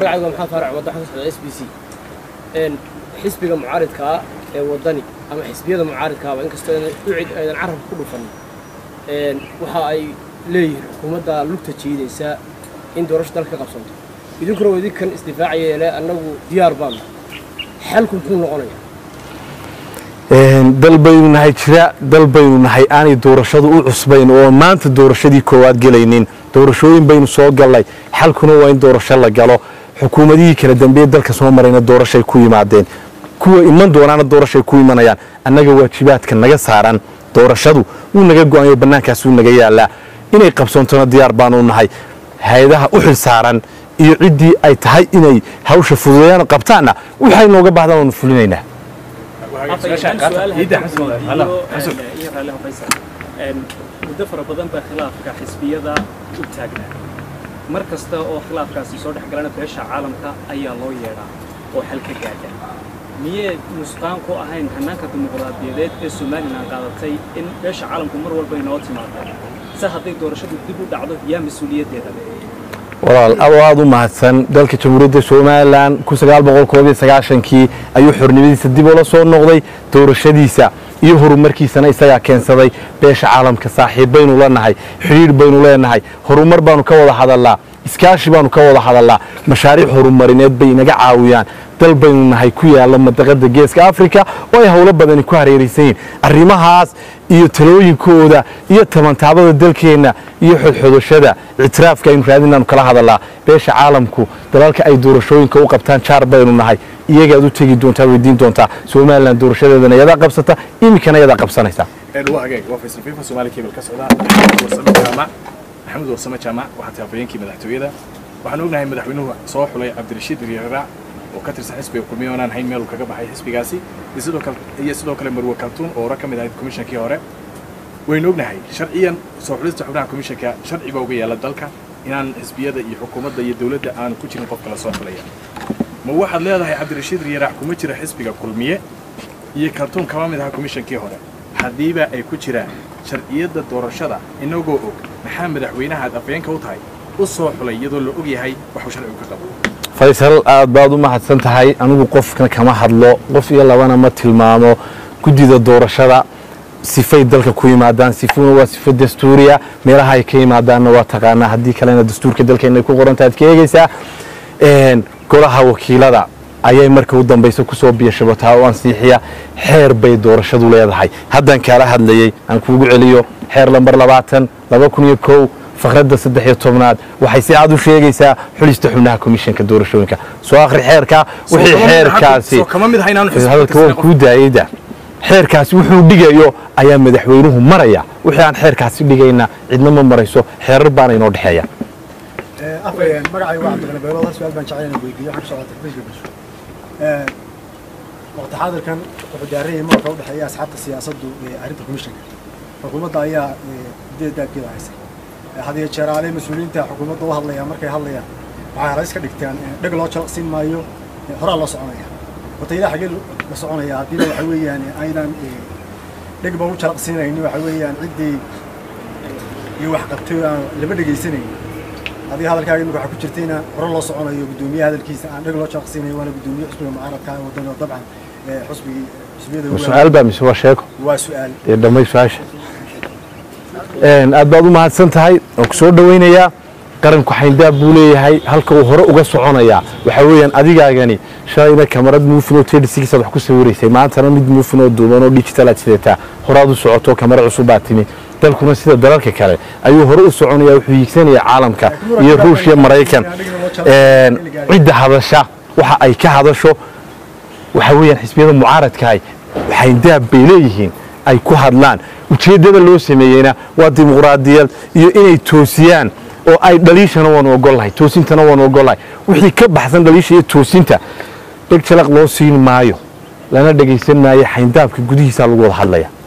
magacayga maxamed faarac wadda xasan socda s b c xisbiga mucaaridka ah ee waddani ama xisbiyada mucaaridkaaba inkastoo ucid aydan carabka ku dhufan waxa ay leeyihiin xukuumadda lugta jiidaysa in doorasho dalka ka qabsanto idinkuna waa idinkan isdifaacaya le annagu diyaar baanu xalku muxuu noqonaya dal baynu nahay jira dal baynu nahay aanay doorashadu u cusbayn oo maanta doorashadii koowaad gelaynin doorashooyin baynu soo gallay xalkuna waa in doorasho la galo xukuumadihii kala dambeeye dalka soo marayna doorashay ku yimaadeen kuwa iman doonaana doorashay ku imanayaan annaga waajibaadka naga saaran doorashadu wuu naga go-anyo bannaankaas wuu naga yaallaa inay qabsoontona diyaar baanu nahay hay-adaha u xil saaran iyo ciddii ay tahay inay hawsha fududeeyaan qabtaanna waxay nooga baahdaan waanu fulinaynaa muddo fara badan baa khilaafka xisbiyada u taagnaa mar kasta oo khilaafkaasi soo dhex galana beesha caalamka ayaa loo yeedhaa oo xal ka gaadha miyee nusqaan ku ahayn hannaanka dimuqraadiyadeed ee somalilan qaadatay in beesha caalamku mar walba inoo timaado se hadday doorashadu dib u dhacdo yaa mas-uuliyaddeeda walaal adoo aada u mahadsan dalka jamhuuriyadda somalilan kii ayuu xornimadiisa dib ula soo noqday doorashadiisa iyo horumarkiisana isagaa keensaday beesha caalamka saaxiib baynu la nahay xidhiidh baynu leenahay horumar baanu ka wada hadalnaa iskaashi baanu ka wada hadalnaa mashaariic horumarineed bay inaga caawiyaan dal baynu nahay ku yaalla madaqada geeska africa oo ay howlo badani ku hareeraysan yihin arrimahaas iyo talooyinkooda iyo tabantaabada dalkeenna iyo xodxodashada ictiraafka aynu raadinaanu kala hadalnaa beesha caalamku dalalka ay doorashooyinka u qabtaan jaar baynu nahay iyagaad u tegi doontaa weydiin doontaa somalilan doorashadeedana yadaa qabsata iminkana yadaa qabsanaysa maxamed warsame jaamac waxaa tahay afhayeenkii madaxtooyada waxaan ognahay madaxweynuhu soo xulay cabdirashiid riiraac oo ka tirsan xisbiga kulmiye oonaan hayn meeluu kaga baxay xisbigaasi iyo sidoo kale marwe kaltuun oo hore ka mid ahayd komishankii hore waynu ognahay sharciyan soo xulista xubnaha komishanka sharci baa uga yaalla dalka inaan xisbiyada iyo xukuumadda iyo dowladda aanu ku jirin qofka la soo xulaya ma waxaad leedahay cabdirashiid riiraac kuma jira xisbiga kulmiye iyo kaltuun kama mid aha komishankii hore haddiiba ay ku jiraan sharciyadda doorashada inagoo og maxaa madaxweynaha aad afhayeenka u tahay u soo xulay iyadoo la og yahay waxuu sharcigu ka qabo faysal aad baad u mahadsan tahay anigu qofna kama hadlo qof iyo labana ma tilmaamo guddida doorashada sifay dalka ku yimaadaan sifuna waa sifo dastuuriya meelaha ay ka yimaadaanna waa taqaanaa haddii kalena dastuurka dalkeena ay ku qorantaha ad ka eegaysaa golaha wakiilada ayay marka u dambaysa kusoo biyashabataa oo ansiixiya xeer bay doorashadu leedahay haddaan kaala hadlayey aan kuugu celiyo xeer lambar labaatan laba kun iyo kow fakradda saddex iyo tobnaad waxay si aad u sheegaysaa xulista xubnaha komishanka doorashooyinka soo akhri xeerka wixii xeerkaasi hadalka waan kuu daayeyda xeerkaasi wuxuu dhigayo ayaa madaxweynuhu maraya wixii aan xeerkaasi dhigayna cidna ma marayso xeerar baana inoo dhexeeya magacay waa cabdiqani beelood hal su-aal baan jecel inaan weydiiyo waxaan ku socota xisbiga bulsho waqti xaadirkan wuxuu daaran yahay marka u dhexeeya asxaabta siyaasaddu arrinta komishanka xukuumadda ayaa udeed daabkeeda haysa hadiyo jeeraale mas-uuliyiinta xukuumadda u hadlaya markay hadlayaan waxay halays ka dhigtaan dheg loo jalaqsiin maayo horaa loo soconaya horta ilaa xagee la soconaya haddiiba waxa weeyaan aynan dheg baan u jalaqsiinayni waxa weeyaan ciddii iyo wax qabtay aan lama dhegaysanayni adiga hadalkaaga imika waxaa ku jirtayna hore loo soconayo guddoomiyaha hadalkiisa aan dheg loo jalaqsiinayo waana guddoomiye xusbiga mucaaradka waddan oo dabcan xusbigii xusbiyada su-aal baa mise waa sheeko waa su-aal ee dhammay su-aasha aad baad u mahadsan tahay waan ku soo dhowaynayaa qaranku xayndaab buu leeyahay halka uu hore uga soconayaa waxaa weeyaan adigaagani shalayna kamarad muufin oo tedhisigiisaad wax ku sawiraysay maantana mid muufin oo duuban oo digital aad sidataa horaad u socoto kamara cusub baa timi dalkuna sida dalalka kale ayuu hore u soconaya wuxuu hiigsanayaa caalamka iyo ruushya maraykan cidda hadasha waxa ay ka hadasho waxaa weeyaan xisbiyada mucaaradkahay xayndaab bay leeyihiin ay ku hadlaan ujeeddada loo sameeyeyna waa dimuqraadiyad iyo inay toosiyaan oo ay dhaliishana waanu ogollahay toosintana waanu ogollahay wixii ka baxsan dhaliisha iyo toosinta dheg jalaq loo siin maayo lana dhegaysan maayo xayndaabka gudihiisaa lagu wada hadlaya